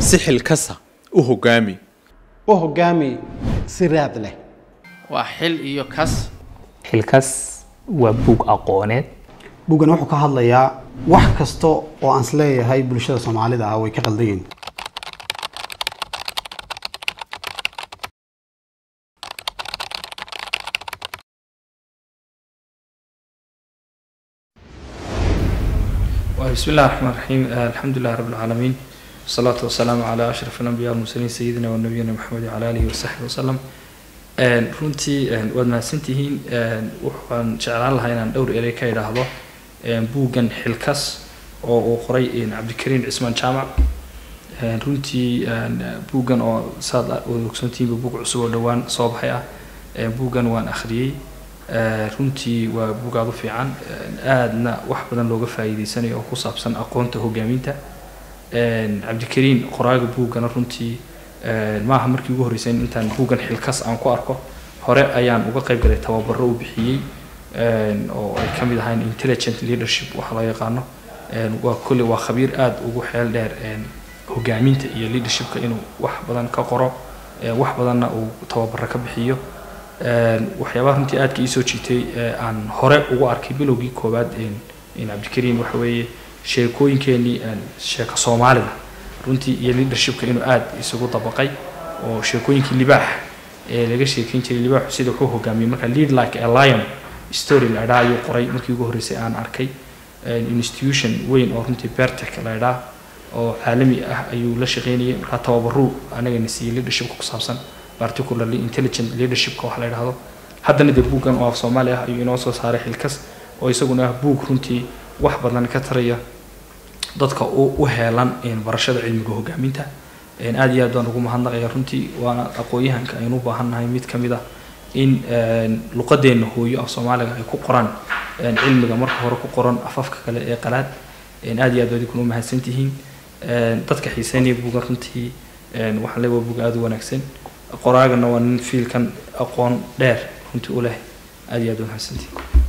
si xilkasa u hogaami u hogaami si raad leh waa xil iyo kas xilkas waa buug aqooneed buuggan wuxuu ka hadlayaa wax kasta oo aan isleeyahay bulshada soomaalida ah way ka qaldan yihiin بسم الله الرحمن الرحيم الحمد لله رب العالمين والصلاة والسلام على أشرف الأنبياء والمرسلين سيدنا ونبينا محمد وعلى آله وصحبه وسلم runtii waad mahadsantihiin waxaan jeclaan lahaa inaan dhowr erey ka idhaahdo buuggan xilkas oo uu qoray cabdikariin cismaan jaamac runtii buuggan oo saad ogsoontihiinba buug cusub oo dhowaan soo baxay ah buuggan waan akhriyey runtii waa buug aada u fiican aadna wax badan looga faa'iideysanayo oo ku saabsan aqoonta hogaaminta cabdikariin qoraaga buuggana runtii maaha markii ugu horreysay intaan buuggan xilkas aan ku arko hore ayaan uga qayb galay tababaro u bixiyey oo ay ka mid ahayn intelligent leadership waxa loo yaqaano waa kolle waa khabiir aada ugu xeel dheer hogaaminta iyo leadershipka inuu wax badan ka qoro wax badanna uu tababaro ka bixiyo waxyaabaha runtii aadka iisoo jiitay aan hore ugu arkay bilowgii koowaad cabdikariin waxa weeye sheekooyinkeenii sheeko soomaalida runtii iyo leadershipka inuu aada isugu dabaqay oo sheekooyinkii libaax ee laga sheekeyn jiray libaaxu sida wuxuu hogaamiyey marka lead like a lion story la idhaa ayuu qoray markii ugu horreysay aan arkay institution weyn oo runtii bertec la idhaa oo caalami ah ayuu la shaqeynayay markaa tababaruu anagana siiyey leadershipka ku saabsan particularly intelligent leadershipka wax la idhaahdo haddana dee buuggan oo af soomaali ah ayuu inoo soo saaray xilkas oo isaguna ah buug runtii wax badan ka taraya dadka u heelan barashada cilmiga hogaaminta aada iyo aad baan ugu mahadnaqaya runtii waana aqoon-yahanka aynu u baahannahay mid ka mid ah in luqadeenna hooyo af soomaaliga ay ku qoraan cilmiga marka hore ku qoran afafka kale ee qalaad aada iyo aad baad ikuna mahadsantihiin dadka xiiseynaya buugan runtii waxaan leeyahay waa buug aada u wanaagsan qoraagana waa nin fiilkan aqoon dheer runtii u leh aada iyo aad u mahadsantihiin